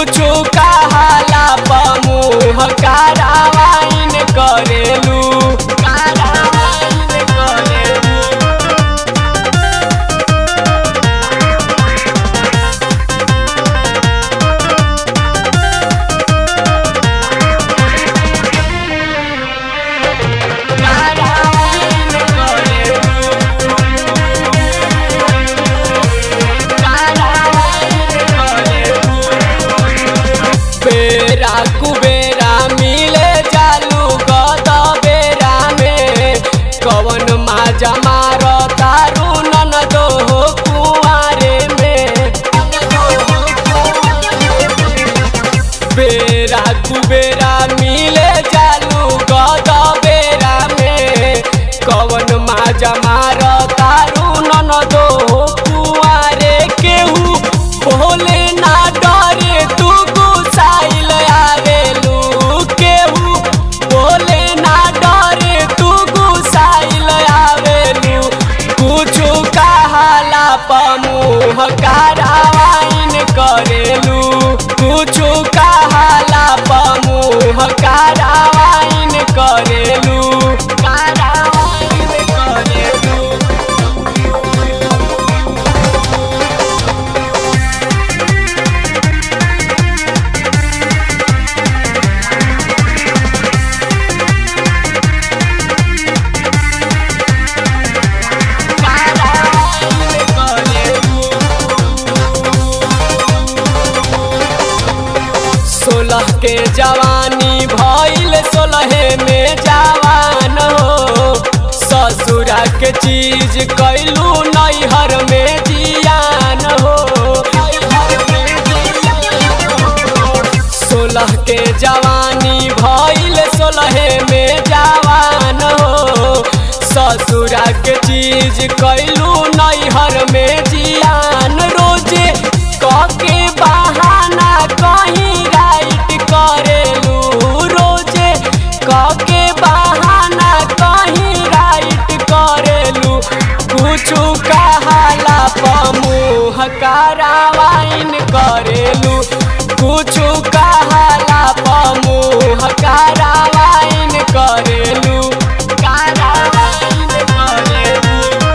कुछु कहाला पमुह कारवाइन करेलू कारवाइन करेलू कारवाइन बेरा कुबेरा मिले जालू गद बेरा में कवन माजा मार तारू नन दो हो कुआरे में बेरा कुबेरा मिले जालू गद बेरा में कवन माजा मार तारू नन दो हो कुआरे केहू भोले ना डरे तू गुसाइल आवेलू केहू भोले ना डरे तू गुसाइल आवेलू कुछु कहाला पमुह कारवाइन करेलू कुछु कहाला पमुह कारवाइन करेलू कारवाइन करेलू सोलह के जवानी भइल सोलहे में जवान हो ससुरा के चीज कैलू नैहर में जियान हो सोलह के जवानी भइल सोलहे में जवान हो ससुरा के चीज कैलू नैहर में जियान रोजे कके बहाना कहीं राइट करेलू रोजे कके बहाना कहीं राइट करेलू कुछु कहाला पमुह कारवाइन करेलू कुछु कहाला पमुह कारवाइन करेलू कारवाइन करेलू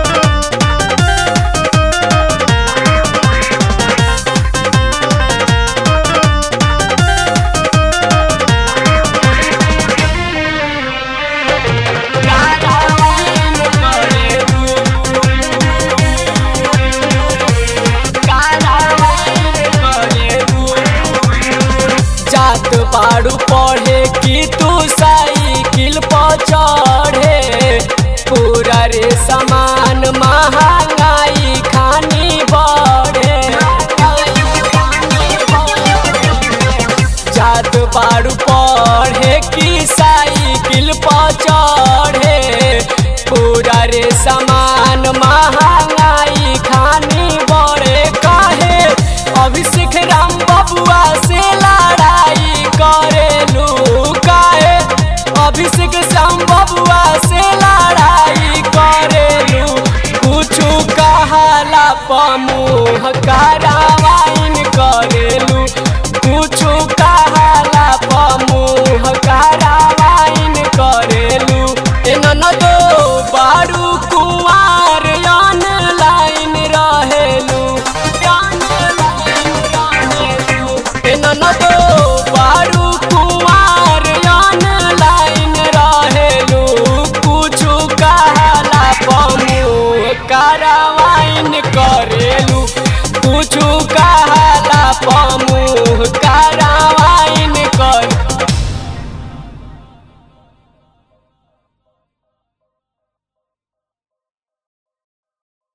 कारवाइन करेलू कारवाइन करेलू जात बाड़ू पढ़े कि तू साइकिल पर चढ़े पूरा रे सामान महंगाई खानी बढ़े जात बाड़ू पढ़े कि साइकिल पर चढ़े पूरा रे सामान महंगाई खानी बढ़े काहे अभिषेक राम बबुआ से लड़ाई करेलू काहे अभिषेक श्याम बबुआ से लड़ाई करेलू कुछु कहाला पमुह कारवाइन करेलू कुछु कहाला पमुह कारवाइन करेलू ए ननदो बारू कुंवार ऑनलाइन रहेलू ऑनलाइन रहेलू ए ननदो बारू कुंवार ऑनलाइन रहेलू कुछु कहाला पमुह कारवाइन करे